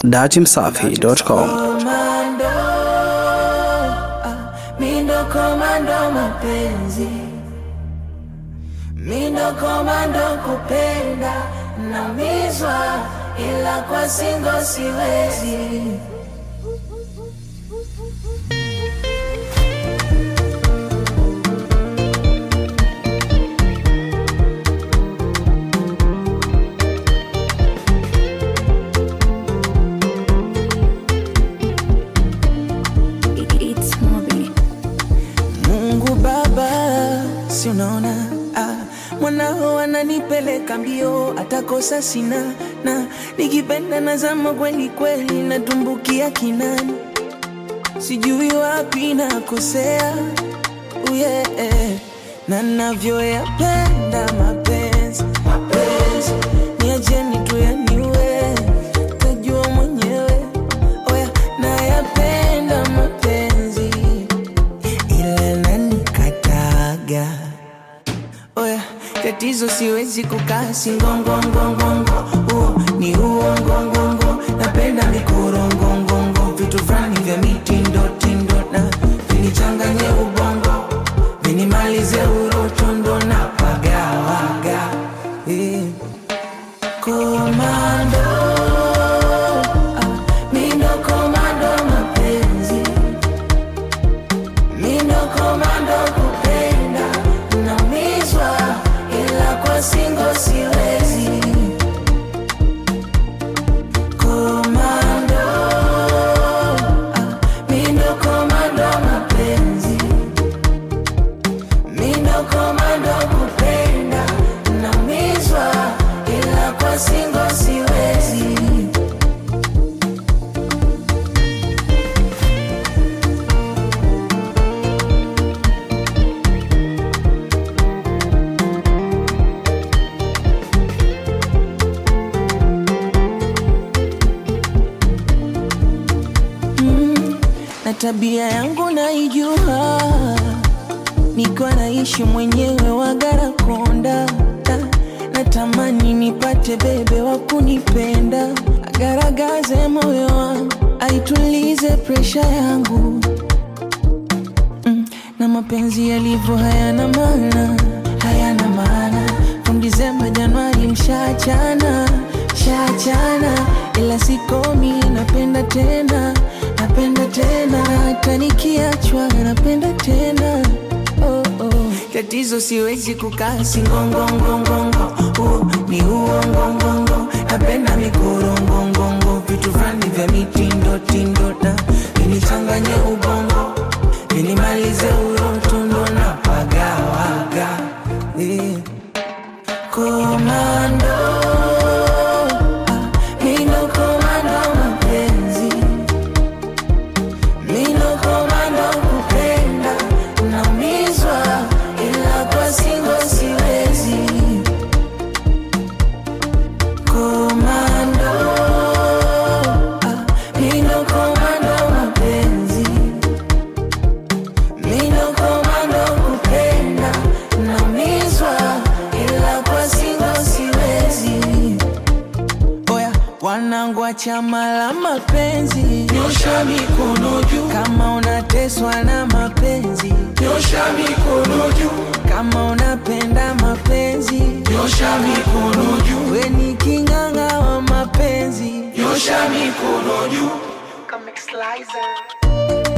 Datimsafi.com. Komando, ah, mindo komando mapenzi, mindo komando kupenda, namizwa ila kwa singo siwezi. It's Moby. Mungu Baba, si unaona ah, mwanao ananipeleka mbio, atakosa sina na nikipenda nazama kweli kweli, natumbukia kinani, sijui wapi nakosea oh yeah, na navyoyapenda mapenzi mapenzi, niacheni tu yaniwe, tajua mwenyewe oya, nayapenda mapenzi ila nanikataga oya tatizo siwezi kukaa singongongongongo huo ni uongongongo napenda mikorongongongo vitu fulani vya mitindotindo na vinichanganye ubongo vinimalize urotondo na pagawaga eh. komando ah, mindo komando mapenzi Mindo komando kupenda namizwa ila kwa singo siwezi komando ah, mindo komando mapenzi mindo komando kupenda namizwa ila kwa singo siwezi na tabia yangu naijua, nikiwa naishi mwenyewe Wagarakonda, Na- natamani nipate bebe wa kunipenda, agaragaze moyo wangu, aitulize presha yangu mm, na mapenzi yalivyo hayana maana, hayana maana. From Disemba Januari mshachana, shachana, ila sikomi, napenda tena, napenda tena, hata nikiachwa napenda tena oh, oh. Tatizo siwezi kukaa singongongongongo, oh, ni uongongongo, napenda mikorongongongo, vitu fulani vya mitindo na vinichanganye ubongo vinimalize urotondo na pagawaga eh. komando ah, mindo komando mapenzi mindo komando kupenda namizwa ila kwa singo siwezi komando ah, mindo komando mapenzi Mindo komando kupenda namizwa ila kwa singo siwezi. Oya wanangu wa chama la mapenzi, nyosha mikono juu kama unateswa na mapenzi, nyosha mikono juu kama unapenda mapenzi, nyosha mikono juu we ni king'ang'a wa mapenzi, nyosha mikono juu. Come Slicer.